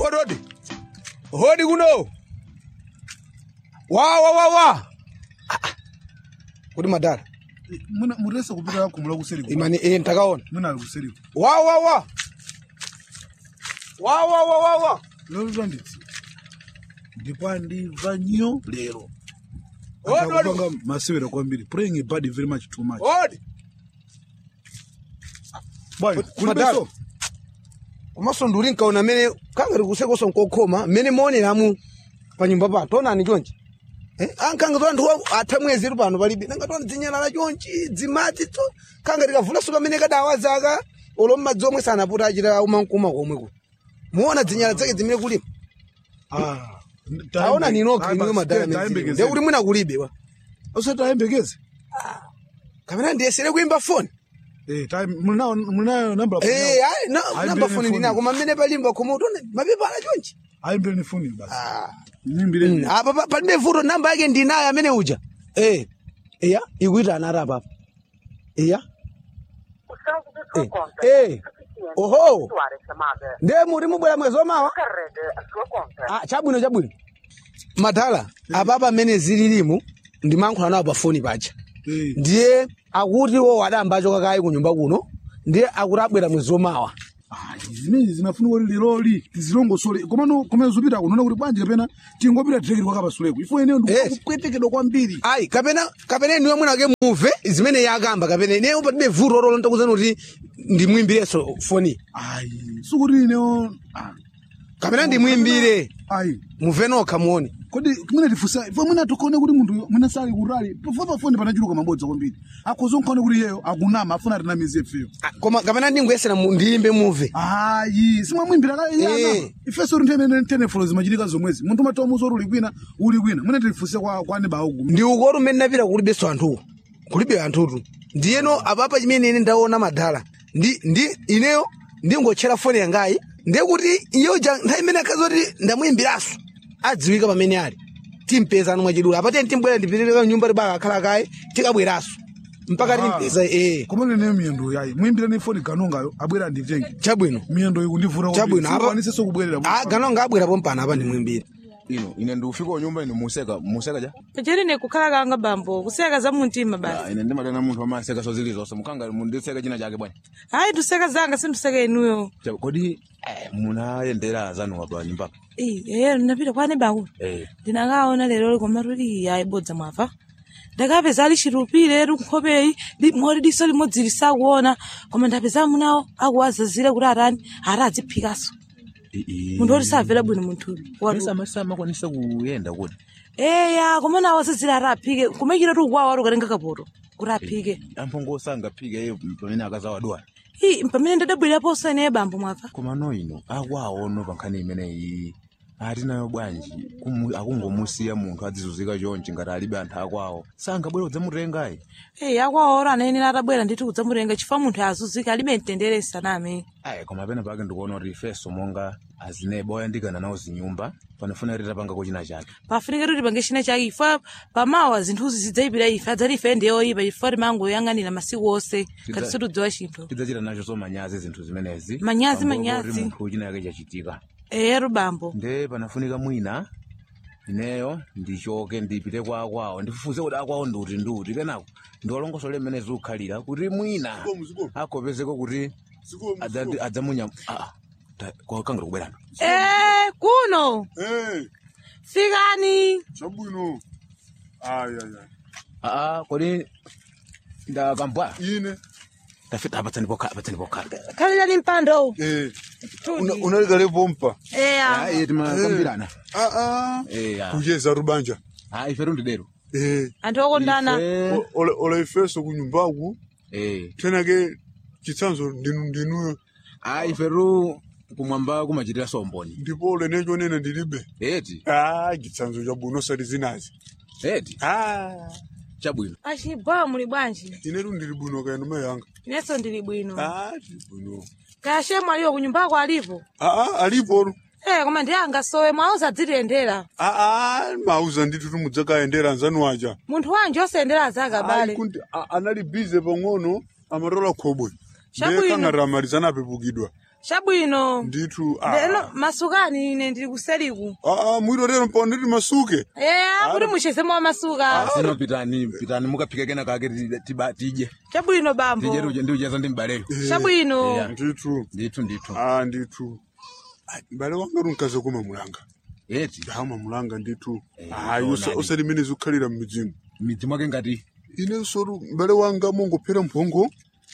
hodi hodi hodi kuno wa wa wa wa Ah, ah. kuti madala muna muresa kupita kumula kuseri imani eh ntakaona muna ali kuseri wa wa wa wa wa wa wa wa lero twanditsi ndipo andimva nyo lero Hodi, hodi. akupanga masewera kwambiri praying a bad very much too much hodi bwana Madala. kulibeso komanso nduli nkaona mmene kangati kusekoso nkokhoma mmene maoneramu pa nyumba pano tonani chonchi Eh, ankanga to anthu atha mwezi tu pano palibe nanga tona dzinyalala chonchi dzimati to kanga tikavulaso kamene kadawa zaka olo mmadzi omwe sanaputa achita umankuma komweko muona dzinyala zake zimene kulima ah aona ninoka inuyo madala tayembekeze nde kuti mwina kulibe wa usati ayembekeze kapena ndiyesere kuimba foni eh time munayo munayo number of Eh, ayi na- Ayimbireni namba foni foni. ndinako koma mmene palimba koma utone mapepa ala chonchi ayimbireni foni basi Ah. nyimbire Mm, apa pa- palibe vuto namba yake ndinayo amene uja eh iya ikuita anara apa iya O saldo da sua Eh, conta eh, é suficiente oho. para efetuar a chamada. nde muri mubwera mwezi omawa Carregue a sua conta. ah, chabwino chabwino madala apa pamene zililimu ndimankhula nawo pa foni paja eh ndiye akuti wo adambacho kakayi ku nyumba kuno ndiye akuti abwera mwezi omawa zimene zinafunika kuti liroli tizilongosole komano kumene zopita kunoona kuti bwanji kapena tingopita tireketi kwakapasuleko ifo ineyo Yes. ndikupwetekedwa kwambiri ayi kapena kapena inuyo mwinake muve zimene yakamba kapena ineyo palibe vuto lolo ndakuzani kuti ndimwimbireso foni ayi sikuti ineyo ah, kapena ndimwimbire ayi muve nokha muone kodi mwina tifusa ifo mwina tikone kuti munthu mwina sali kutali pofuna pafoni panachuluka mabodza kwambiri akhoza nkhone kuti iyeyo akunama afuna atinamize ifeyo Ah, koma kapena ndingoyesera mu- ndiyimbe muve ayi simwamwimbira ka iye Eh. anama ifeso ntene tenefolo zimachitika zomwezi munthu umatomuza kuti uli kwina uli kwina mwina tifuse kwa kwa neba ugu ndi ukoti umene napita kulibenso anthuwo kulibe anthutu ndiyeno apapa chimene ine ndaona madala ndi ndi ineyo ndingotchera foni yangayi ndiye kuti iyo ja nthawi imene akazoti ndamuyimbiraso adziwika pamene ali timpezano mwachidula apateni timbwera ndipitirika nyumba tibaka akhala kaye tikabweraso mpaka timpeza ee koma ineyo miyendo yayi muyimbireni foni ganongayo abwera nditenge chabwino miyendo ikundivuta Chabwino, apa- aniseso kubwerera Ah, ganonga abwerapo mpana apa ndimwimbire ino ine ndikufika kunyumba ine museka museka ja pacheri nekukhala kanga bambo kuseka za mumtima basi Ah, ine ndimatena munthu amaseka so zili zonse mukanga mundiseka china chake bwana hayi tuseka zanga sinduseka inuyo Cha- kodi eh, munayendera zanu apa nyumbapa eyo ndinapita kwani baku eh ndinakaona lero koma tuli ayibodza mwafa ndakapeza ali chirupire nkhopeyi moti diso limodzi lisakuona koma ndapeza munawo akuwazazire kuti atani ati adziphikaso munthu woti samvera bwino munthuyu sama kwanisa kuyenda kuti eya koma nawo azazire ati aphike kumachita ti ukwawo ati ukatenga kapoto kuti aphike amphongo sangaphike iye pamene akazawadwala i pamene ndadabweraponso ineyo bambo mwafa koma no ino akwaono pa nkhani imeneyi atinayo bwanji kumu- akungomusiya munthu adzizuzika chonchi ngati alibe anthu akwawo sangabwera udzamutengayi eyi akwawo ora anayenera atabwera nditi kudzamutenga chifukwa munthu azuzika alibe mtendere saname ayi koma pena pake ndikuona kuti ifeso monga azineba oyandikana nawo zinyumba panafuna kuti tapangako china chake pafunika kuti pange china chake ifa pamawa zinthuzi zidzayipira ife adzati ife ndi oyipa chifukwa timangoyang'anira masiku onse ngati Tidza- situdziwa chinthu tidzachita nacho so manyazi zinthu zimenezi Manyazi, Pambuyo manyazi. kuti munthu china chake chachitika eyeru bambo nde panafunika mwina ineyo ndichoke ndipite kwa akwawo ndifufuze kuti akwawo ndiuti ndiuti kenako ndiwalongosole mmene zikukhalira kuti mwina akopezeko kuti adza- adzamunya Ah, ta- kwa- kangati kubwerano e kuno Eh, fikani chabwino ayi ayi ayi aa kodi ndakambwa ine tafita apatsani pokhala apatsani pokhala khalirani mpando eh una unalikale pompa eya iye timakambirana ah ah eya kuyeza rubanja ah ife tundidero eh anthu okondana Ife- O- ola ola ifeso kunyumbaku eh tenake chitsanzo ndinu ndinuyo ah ife tu kumwamba kumachitira somboni ndipo lenecho nene ndilibe eti ah chitsanzo chabwino sati zinazi eti ah chabwino achibwa muli bwanji inetu ndili bwino kaena mayanga inenso ndili bwino ah ndili bwino kashemu aliwo kunyumbako alipo ah ah alipo e koma ndi angasowe mwauza adzitiyendera ah ah mauza nditu tumudzakayendera nzanu aja munthu wanji osayendera azake ali abale kuti a- anali bize pang'ono amatola khobwe Chabwino. ndiye kangati amalizana apepukidwa chabwino ndithu ah. lero masukani ine ndili kuseliku Ah, mwiro lero mpano nditi masuke eya kuti muchezemo amasuka sino pitani pitani mukaphika kena kake ti- tiba- tidye chabwino bambo tidye ndi- ndi ucheza ndi mbaleyo chabwino Eya. ndithu ndithu ndithu ah ndithu Ah, mbale wanga runkaze kuma mulanga eti dama mulanga ndithu Eh, ayi ndonadi. usati mene zikukhalira mmidzimu midzi mwake ngati ine soru mbale wanga mongophera mphongo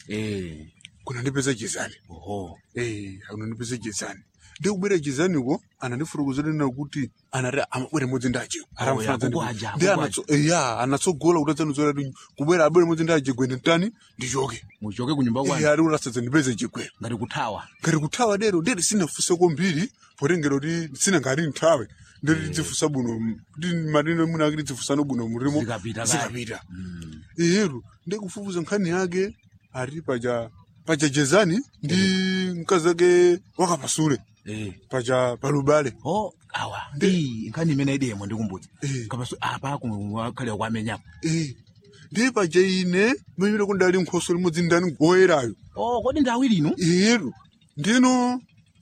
eh kunandipeza chizani oho eh kunandipeza chizani ndikubwera chizaniko anandifurukuziranena kuti anati amabwere modzi ndaje ya, kukwaja, ndi kukwaja. anatso ya anatsogola kuti adzanizora kubwera abwere modzi ndaje gwene ntani ndichoke muchoke kunyumba eh kwanu ari urasadza ndipeze chigwero ngati kuthawa ngati kuthawa lero ndeti sinafunse kwambiri potengera kuti sina ngati nthawe ndeti tidzifusa buno kuti matino mwina ake tidzifusano buno murimo Zikapita kale. zikapita iyeru ndikufufuza nkhani yake ari paja paja jezani ndi mkazi ake wakapasule eh paja palubale oh awa ndi nkhani imene idemo ndikumbudza Eh. kapaso apa kumkhalira kwamenyapo eh ndi paja ine mamire kundali nkhoso limodzi ndani goyerayo oh kodi ndi awiri inu iyeru ndino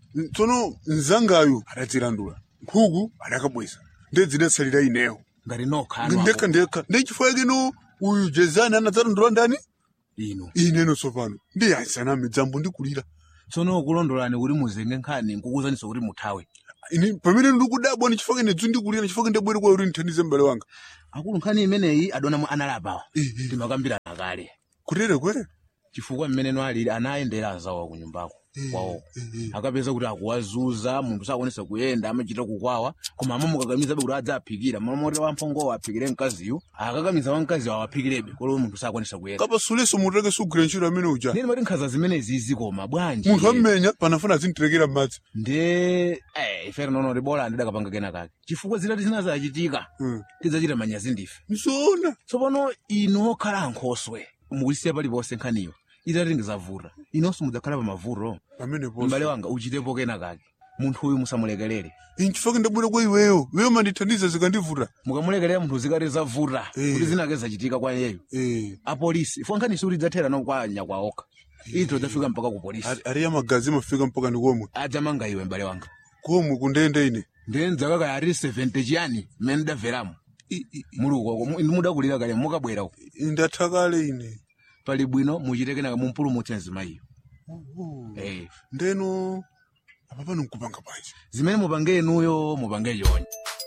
tsono mzangayo adadzilandula nkhuku adakabweza ndedzidetsalira ineyo ngati nokha ndekha ndekha ndechifukwa kino uyu jezani anadzalandula ndani inu ineno tsopano ndiyazana midzambo ndikulira tsono kulondolani kuti muzenge nkhani nkukuzaniso kuti muthawe ini pamene ndikudabwa ni chifukwa nedzu ndikulira chifukwa ndabwere kwa kuti ndithandize m'bale wanga akulu nkhani imeneyi adonamo analapawa Eh, eh. timakambirana kale kutere kwere chifukwa mmene alili anayendera azawa ku nyumbako kwawoko akapeza kuti akuwazuza munthu sakonesa kuyenda amachita kukwawa koma amamukakamizabe kuti adzaphikira mamoti wamphongowo aphikire mkaziyo akakamiza wamkaziyo awaphikirebe kolo munthu sakonesa kuyenda kapasuleso munthu ake sugwira ntchito amene uja ndini mati nkhaza zimenezi zikoma bwanji munthu ammenya panafuna azindirekera m'madzi nde eh, ife nono tibola ndidakapanga kena kake chifukwa zitati zina zachitika Mm. tidzachita manyazi ndife nzoona tsopano inu okhala ankhoswe mukuyisiya paliponse nkhaniyo itati ngizavuta inonso mudzakhala pa mavuto pamene m'bale ponso wanga uchitepo kena kake munthu uyu musamulekelere ini chifukwa ndabwera kwa iweyo iweyo mandithandiza zikandivuta mukamulekelera munthu zikati zavuta Eh. kuti zinake zachitika kwa iyeyo eh apolisi ifo nkhani suti idzathera no kwa nyakwa okha ito idzafika mpaka ku polisi ari- ari ya magazi mafika mpaka ndi komwe adzamanga iwe m'bale wanga komwe kundende ine ndiye ndzakakaya ari 70 chiyani mmene ndamveramo I- i- muli ukoko mu- mudakulira kale mukabwera uko i- ndatha kale ine pali bwino muchite kenaka mumpulumutse mzimayiyo eh ndeno apa pano nkupanga bwanji zimene mupange inuyo mupange chonje